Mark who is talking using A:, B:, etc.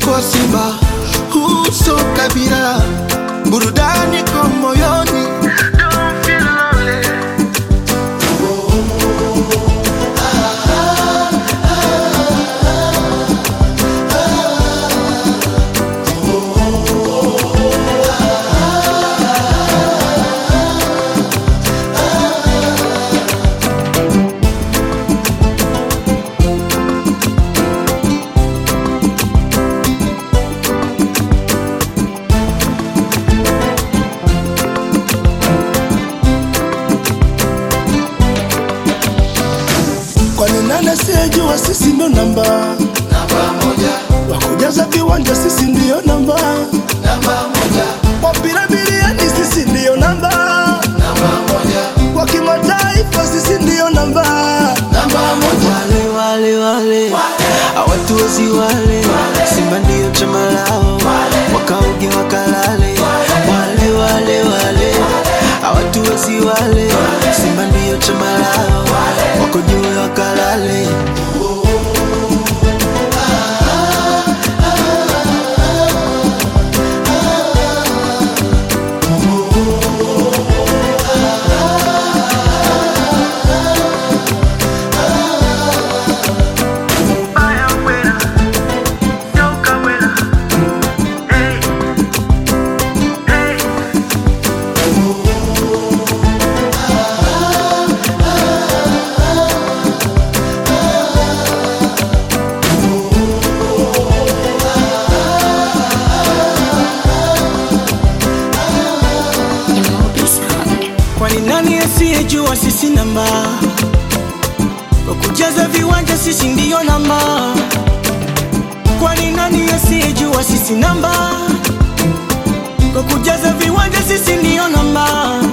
A: kwa Simba, uso kabila, burudani kwa moyoni. Don't feel lonely.
B: Kwani nani asiyejua sisi ndo namba
A: Namba moja,
B: wakujaza viwanja, sisi ndiyo namba
A: namba moja,
B: wapira bilioni, sisi ndiyo namba
A: namba moja,
B: kwa kimataifa, sisi ndiyo namba
A: namba moja.
C: wale wale wale hawatuwezi wale Simba ndiyo chama lao wakaoge wakalale wale wale wale hawatuwezi wale Simba ndiyo chama lao wako juu wakalale Kwani nani asiyejua sisi namba kwa kujaza viwanja, sisi ndiyo namba. Kwani nani asiyejua sisi namba kwa kujaza viwanja, sisi ndiyo namba.